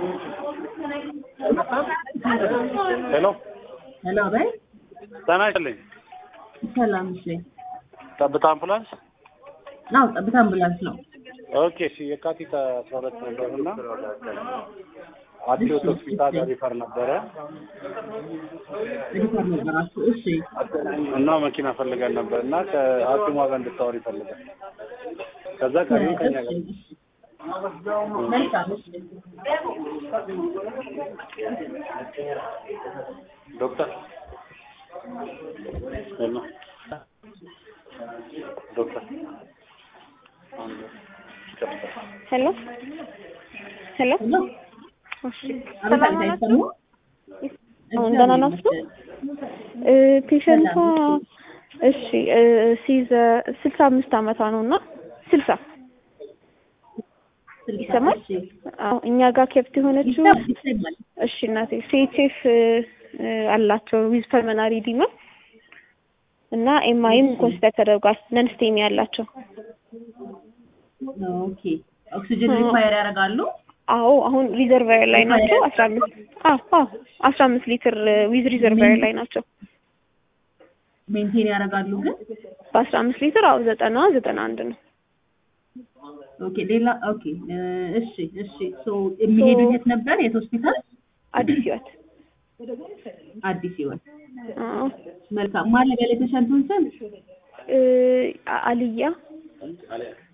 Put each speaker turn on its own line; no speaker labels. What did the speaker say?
ሄሎ
ሄሎ በይ።
ጤና ይስጥልኝ።
ሰላም እሺ።
ጠብታ አምቡላንስ።
አዎ ጠብታ አምቡላንስ ነው።
ኦኬ እሺ። የካቲት አስራ ሁለት ነበር እና አዲስ ሆስፒታል ሪፈር ነበረ
ሪፈር ነበራችሁ? እሺ
እና መኪና ፈልገን ነበር እና ከሐኪሟ ጋር እንድታወሪ ይፈልጋል። ከዛ ቀሪው ከኛ ጋር
እሺ፣ እሺ። መልካም እሺ።
ዶክተር ሄሎ ዶክተር
ሄሎ ሄሎ
ሄሎ
እሺ
አቤት፣
ሰላም
አቤት፣
ናችሁ?
አይሰማም?
አሁን ደህና ናችሁ? እ ፔሸንቷ እሺ እ ሲዘ ስልሳ አምስት አመቷ ነው እና ስልሳ
ስልሳ፣
ይሰማል?
እሺ።
አዎ እኛ ጋር ኬፕት የሆነችው
ይሰማል፣ ይሰማል።
እሺ እናቴ ሲኤችኤፍ አላቸው ዊዝ ፐልመናሪ ዲማ እና ኤምአይም ኮንሲደር ተደርጓል ነን ስቴሚ ያላቸው
ኦኬ ኦክሲጅን ሪኳየር ያደርጋሉ?
አዎ አሁን ሪዘርቫየር ላይ ናቸው አስራ አምስት አዎ አዎ አስራ አምስት ሊትር ዊዝ ሪዘርቫየር ላይ ናቸው
ሜንቴን ያደርጋሉ ግን?
በአስራ አምስት ሊትር አዎ ዘጠና ዘጠና አንድ ነው
ኦኬ ሌላ ኦኬ እ እሺ እሺ ሶ የሚሄዱት የት ነበር? የት ሆስፒታል?
አዲስ ህይወት
አዲስ ህይወት።
አዎ
መልካም ማን ለበለ ፔሸንቱን ስም?
እ አልያ